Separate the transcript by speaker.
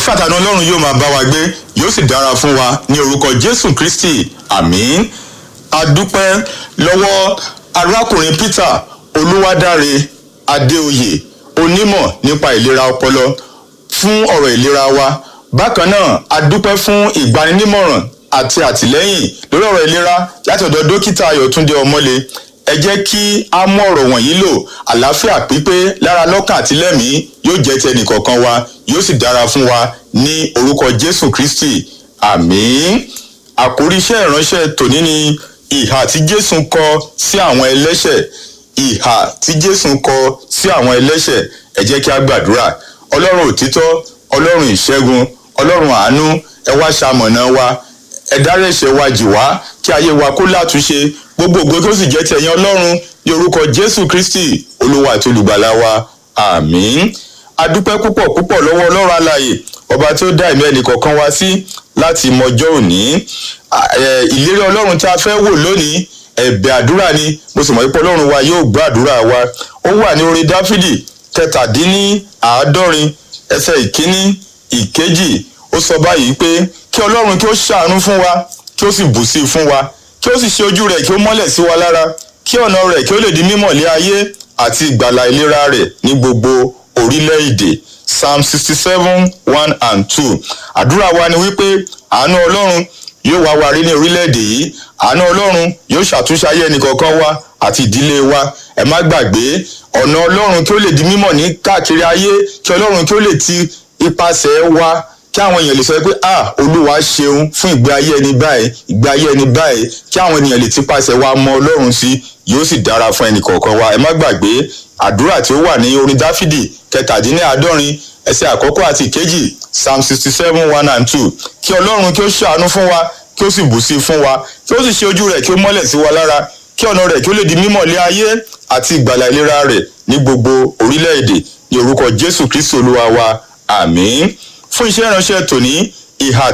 Speaker 1: àlàáfíà tàbí ọlọ́run yóò máa bá wa gbé yóò sì dára fún wa ní orúkọ jésù kristi àmín adúpẹ́ lọ́wọ́ arákùnrin peter olúwadáre adéoyè onímọ̀ nípa ìlera ọpọlọ fún ọ̀rọ̀ ìlera wa bákan náà adúpẹ́ fún ìgbaninímọ̀ràn àti àtìlẹ́yìn lórí ọ̀rọ̀ ìlera láti ọ̀dọ̀ dókítà ayọ̀túndé ọmọlé ẹ jẹ́ kí á mú ọ̀rọ̀ wọ̀nyí lò àlàáfíà pípé lára lọ́kàn àti lẹ́mìí yóò jẹ́ ti ẹnìkọ̀ọ̀kan wa yóò sì dára fún wa ní orúkọ jésù kristi àmín àkórí iṣẹ́ ìránṣẹ́ tòní ni ìhà tí jésù kọ sí àwọn ẹlẹ́ṣẹ̀ ìhà tí jésù kọ sí àwọn ẹlẹ́ṣẹ̀ ẹ jẹ́ kí á gbàdúrà ọlọ́run òtítọ́ ọlọ́run ìṣẹ́gun ọlọ́run àánú ẹ wá ṣamọ̀nà wa ẹ dárí ẹ̀ṣẹ̀ wa jì wá kí ayé wa kó látúnṣe gbogbo ògo kí ó sì jẹ́ ti ẹ̀yin ọlọ́run ní orúkọ jésù kristi olúwa àti olùgbàlà wa àmín adúpẹ́ púpọ̀ púpọ̀ lọ́wọ́ ọlọ́run alààyè ọba tí ó dá ẹ̀mí ẹnì kọ̀ọ̀kan wá sí láti mọjọ́ òní ìlérí ọlọ́run tí a fẹ́ wò lónìí ẹ̀bẹ̀ àdúrà ni mo sì mọ̀ pé ọlọ́run wa yóò gbọ́ àdúrà wa ó wà ní orin dáfídì kẹtàdínní àádọ́rin ẹsẹ̀ ìkíní ìkejì ó sọ báyìí pé kí ọlọ́run kí ó ṣàánú fún wa kí ó sì bù sí i fún wa kí ó sì ṣe ojú rẹ̀ kí ó mọ́lẹ̀ sí wa lára kí ọ̀nà rẹ̀ kí ó lè di mímọ̀ lé ayé àti ìgbàlà ìlera rẹ̀ ní gbogbo orílẹ̀-èdè psalm sixty seven one and two àdúrà wa ni wípé àánú ọlọ́run yóò wá wa rí ní orílẹ̀-èdè yìí àánú ọlọ́run yóò ṣàtúnṣe ayé ẹnìkọ̀ọ̀kan wa àti ìdílé wa ẹ má gbàgbé ọ̀nà ọlọ́run kí ó lè di mímọ̀ ní káàkiri ayé kí ọlọ́run kí ó lè ti ipasẹ̀ wa kí àwọn èèyàn lè sọ pé ah olúwa ṣeun fún ìgbé ayé ẹni báyìí ìgbé ayé ẹni báyìí kí àwọn ènìyàn lè tipasẹ̀ wa mọ ọlọ́run sí yóò sì dára fún ẹnì kọ̀ọ̀kan wa ẹ má gbàgbé àdúrà tí ó wà ní orin dáfídì kẹtàdínláàádọ́rin ẹsẹ̀ àkọ́kọ́ àti ìkejì psalm sixty seven one and two kí ọlọ́run kí ó ṣàánú fún wa kí ó sì bù sí fún wa kí ó sì ṣe ojú rẹ̀ kí ó mọ́lẹ̀ sí wa lára kí ọ̀nà rẹ̀ kí ó lè di mímọ̀ lé ayé àti ìgbàlà ìlera rẹ̀ ní gbogbo orílẹ̀-èdè ní orúkọ jésù kristi olúwa wa àmín fún iṣẹ́ ìránṣẹ́ tòní ìhà